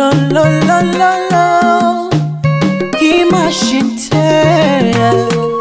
lo lo lo lo lo Imagine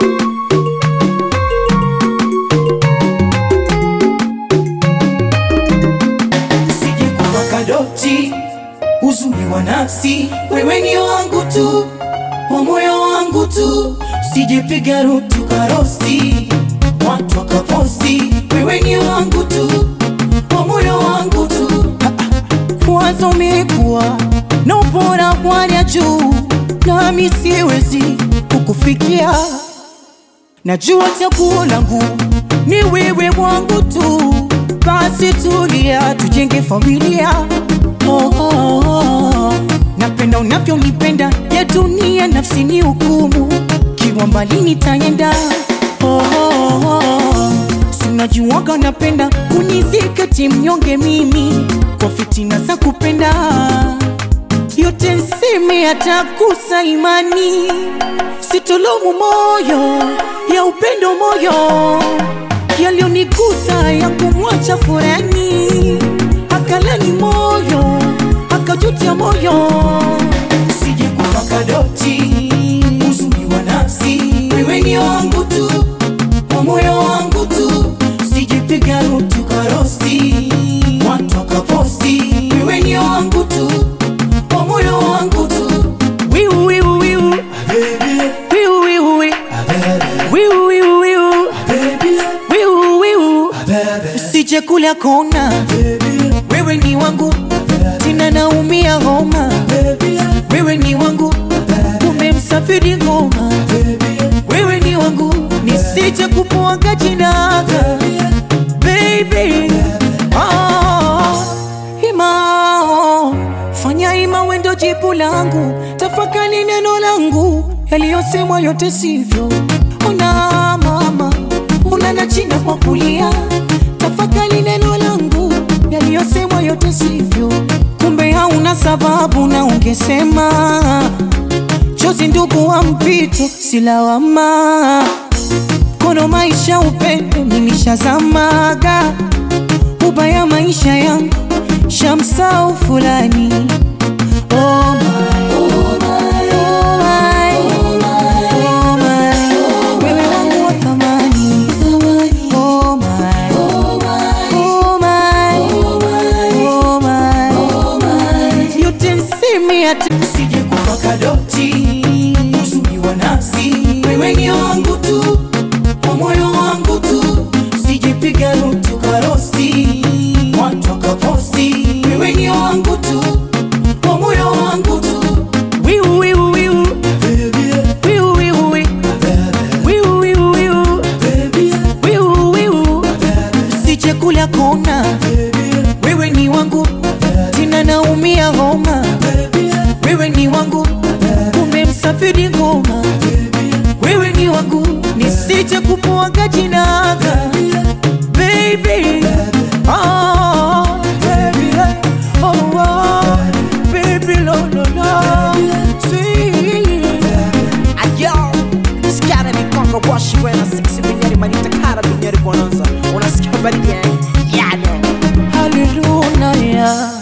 Sije kuwa kadoti uzuri wa nafsi, wewe ni wangu tu, wa moyo wangu tu, sijepiga rutu karosti, watu wakaposti, wewe ni wangu tu, wa moyo wangu tu, Mwanzo umekuwa na ubora kwanya juu, nami siwezi kukufikia. Najua chaguo langu ni wewe wangu tu, basi tulia, tujenge familia. Oh, oh, oh. Napenda unavyonipenda, ya dunia nafsi ni hukumu, kiwa mbali nitaenda. Oh, oh, oh. Sinajuaga napenda kunizika timnyonge mimi kwa fitina za kupenda yote nseme atakusa imani sitolomu moyo ya upendo moyo yalionigusa ya kumwacha furani akalani moyo akajutia moyo sije kuwa kadoti uzuri wa nafsi, wewe ni wangu tu, wa moyo wangu tu, sijepiga rutu karosti, watu wakaposti, wewe ni wangu tu, wa moyo wangu tu, wiu wiu wiu wiu wiu wiu wiu wiu wiu wiu wiu usije kula kona wewe ni wangu tena naumia homa wewe ni wangu umemsafiri ngoma wewe ni wangu nisije kupuaga jinaga baby oh, ima oh, fanya ima wendo jibu langu tafakari neno langu yaliyosemwa yote sivyo ona mama una na china kwa kulia tafakari neno langu yaliyosemwa yote sivyo kumbe hauna sababu na ungesema chozi ndugu wa mpito silawama kono maisha upendo nimeshazamaga ubaya maisha yangu shamsau fulani oh my, oh my, oh my, oh my. Wewe wangu wa thamani. Oh my, oh my, oh my. Yote nseme ati sije kuwa kadoti uzuri wa nafsi, wewe ni wangu tu, wa moyo wangu tu, sijepiga rutu karosti, watu wakaposti, wewe ni wangu tu, wa moyo wangu tu, wiu wiu wiu wiu wiu wiu wiu wiu wiu wiu wiu usije kula kona wewe ni wangu tena naumia homa wewe ni wangu umemsafiri ngoma wewe ni wangu nisije kupuaga jinaga baby oh, baby oh, oh, baby lo lo lo sweet Ayo, skara ni kongo washi wena sexy binyari manita kara binyari bonanza Unasikia habari gani? Yado hallelujah